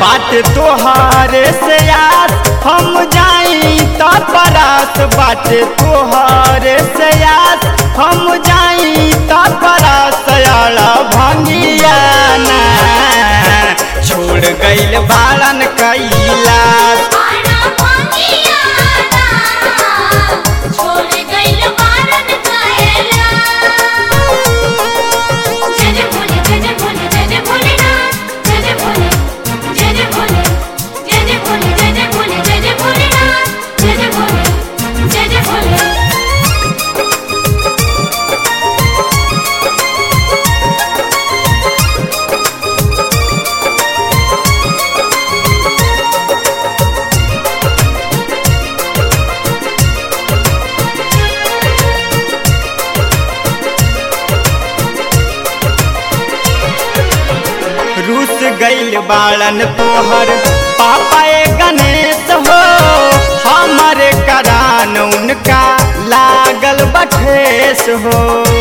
बात तोहारे से आस हम जाई त परास बात तोहारे से आस हम जाई त परास आला भंगिया ना छोड़ गइल बालन कैलाश आना भांगियाना छोड़ गइल बारन कायला जय जय भोले जय जय भोले जय जय भोलेनाथ जय जय भोले जय जय भोले जय जय भोले जय जय भोले जय जय भोलेनाथ जय जय भोले जय जय भोले रूस गइल बालन तोहर पापा ए गणेश हो हमारे करान उनका लागल बठेस हो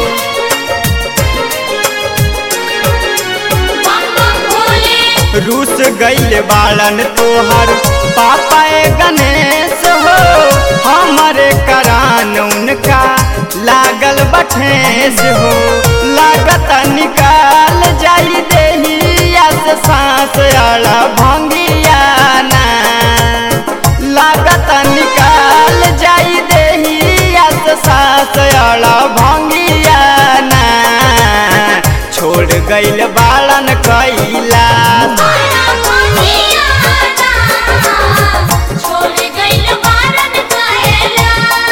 बम बम भोले रूस गइल बालन तोहर पापा ए गणेश हो हमारे करान उनका लागल बठेस हो लागत निकाल जाई देहिया से सांस आला भंगियाना लागत निकाल जाई देहिया से सांस आला भंगियाना छोड़ गइल बालन कैलाश आना भांगियाना छोड़ गइल बारन कायला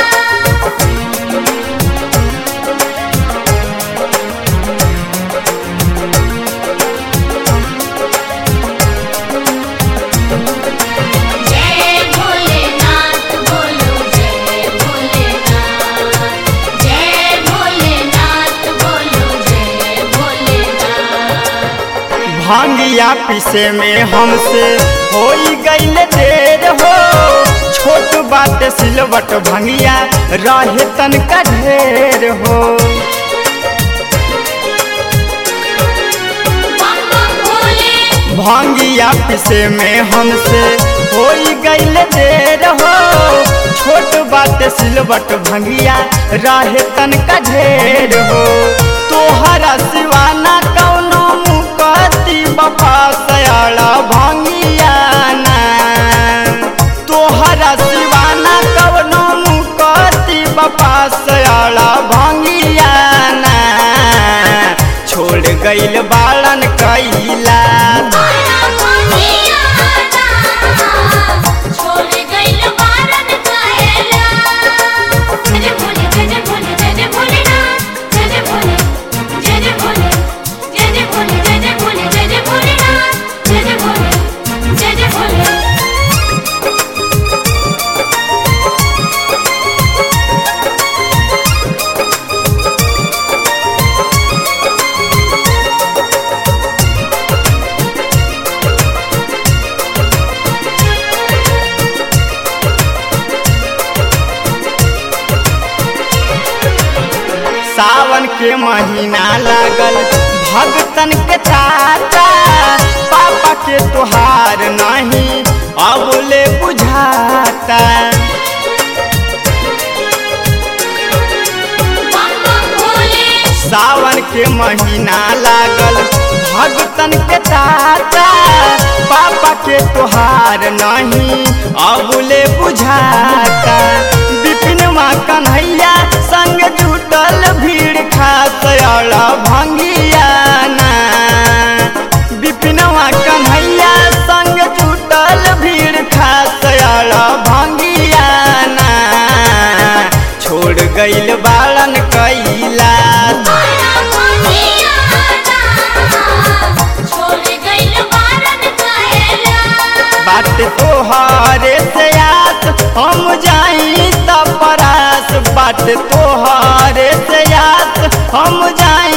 जय भोलेनाथ बोलो जय भोलेनाथ जय भोलेनाथ बोलो जय भोलेनाथ भांगिया पीसे में हमसे हो गईल देर हो छोट बात सिलवट भंगिया रहे तनका ढेर हो बम बम भोले भांगिया पीसे में हमसे हो गईल देर हो छोट बात सिलवट भंगिया रहे तनका ढेर हो तोहरा सिवाना कौनो मुकती बफा सयाला भंगिया ना तोहरा सिवाना कौनो मुकती बफा सयाला भंगिया ना छोड़ गइल बालन कैलाश आना भांगियाना छोड़ गइल बारन कायला जय जय भोले जय जय भोले जय जय भोलेनाथ जय जय भोले जय जय भोले जय जय भोले जय जय भोले जय जय भोलेनाथ जय जय भोले जय जय भोले सावन के महीना लागल भगतन के चाचा पापा के तोहार नहीं अब ले बुझाता बम बम भोले सावन के महीना लागल भगतन के चाचा पापा के तोहार नहीं अब ले बुझाता बिपिन माँ कन्हैया संग जुटल भीड़ खास अला भंगियाना बिपिनवा कन्हैया संग जुटल भीड़ खास अला भंगियाना छोड़ गइल बालन कैलाश आना भांगियाना छोड़ गइल बारन कायला बात तोहारे से आस हम जाई त परास बात तोहारे से आस हम जाई